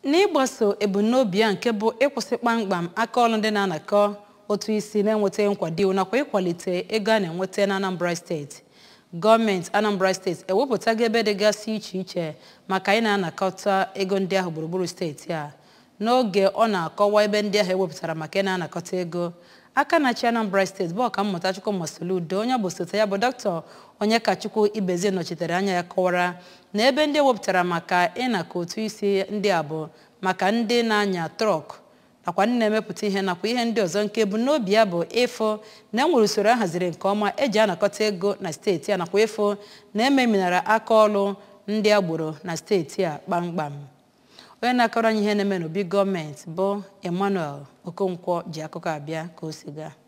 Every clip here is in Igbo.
n'ịgbaso ebumnobi ya nke bụ ịkwụsị kpamkpam aka ọrụ ndị na-anakọ otu isi na-enweta nkwado nakwa ịkwalite ego a na-enweta na Anambra steeti gọọmenti Anambra steeti ewepụtago ebe dịgasị iche iche maka ị na-anakọta ego ndị ahụ gburugburu steeti a n'oge ọ na-akọwa ebe ndị ahụ ewepụtara maka ị na-anakọta ego aka na-achị Anambra steeti bụ ọkammụta Chukwuma Soludo onye bụ osote ya bụ dọkịta Onyekachukwu Ibezie nọchitere anya ya kọwara na ebe ndị ewepụtara maka ịnakọ otu isi ndị a bụ maka ndị na-anya trọk nakwa ndị na-emepụta ihe nakwa ihe ndị ọzọ nke ebumnobi ya bụ ịfụ na enwere usoro ahaziri nke ọma eji anakọta ego na steeti a nakwa ịfụ na ememinara aka ọrụ ndị agboro na steeti a kpamkpam onye na-akọrọ anyị ihe na-eme n'obi gọọmenti bụ Emmanuel Okonkwo ji akụkọ abịa ka o si gaa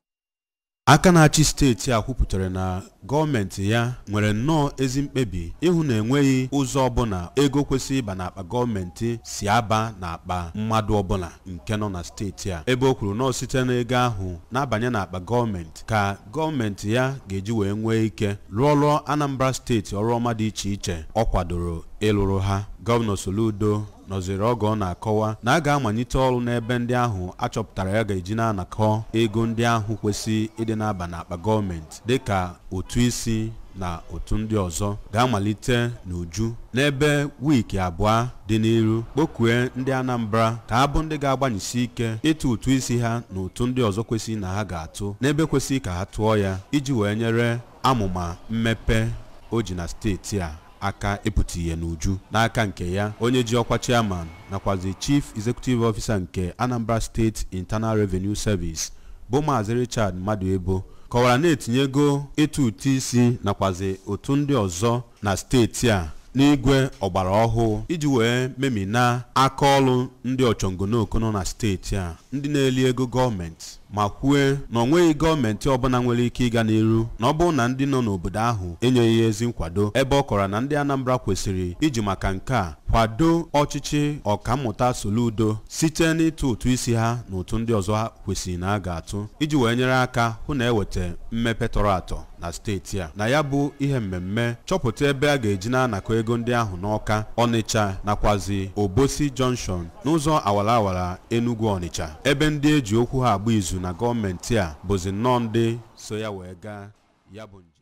aka na-achị steeti a kwupụtara na gọọmenti ya nwere nnọọ ezi mkpebi ịhụ na enweghị ụzọ ọbụla ego kwesịrị ịba n'akpa gọọmenti si aba n'akpa mmadụ ọbụla nke nọ na steeti a ebe o kwuru na site n'ego ahụ na-abanye n'akpa gọọmenti ka gọọmenti ya ga-eji wee nwee ike rụọrọ Anambra steeti ọrụ ọma dị iche iche ọ kwadoro ịlụrụ ha gọvanọ Soludo nọziri oge ọ na-akọwa na a ga-amalite ọrụ n'ebe ndị ahụ achọpụtara ya ga-eji na-anakọ ego ndị ahụ kwesị ịdị na-aba n'akpa gọọmenti dịka otu isi na otu ndị ọzọ ga-amalite n'uju n'ebe wiiki abụọ dị n'iru kpọkue ndị Anambra ka ha bụ ndị ga-agbanyesi ike ịtụ ụtụ isi ha na otu ndị ọzọ kwesịrị na ha ga-atụ n'ebe kwesịrị ka ha tụọ ya iji wee nyere amụma mmepe o ji na steeti a aka ịpụta ihe n'uju n'aka nke ya onye ji ọkwa chairman nakwazi chief executive officer nke Anambra State Internal Revenue Service bụ maazị Richard Maduebo kọwara na-etinyego ịtụ ụtụ isi nakwazi otu ndị ọzọ na steeti a n'igwe ọgbara ọhụụ iji wee memina aka ọrụ ndị ọchọngonoku nọ na steeti a ndị na-eli ego gọọmenti ma kwue na ọ nweghị gọọmenti ọbụla nwere ike ịga n'iru na ọ bụrụ na ndị nọ n'obodo ahụ enyeghị ezi nkwado ebe ọ kọrọ na ndị Anambra kwesịrị iji maka nke a kwado ọchịchị ọkammụta Soludo site n'ịtụ ụtụ isi ha na ụtụ ndị ọzọ ha kwesịrị na a ga-atụ iji wee nyere aka hụ na eweta mmepe tọrọ atọ na steeti a na ya bụ ihe mmemme chọpụta ebe a ga-eji na-anakọ ego ndị ahụ n'Ọka Ọnịcha nakwazi Obosi Junction n'ụzọ awara awara Enugu Ọnịcha ebe ndị eji okwu ha agba izu na gọọmenti a bụzi nnọọ ndị so ya wee gaa ya bụ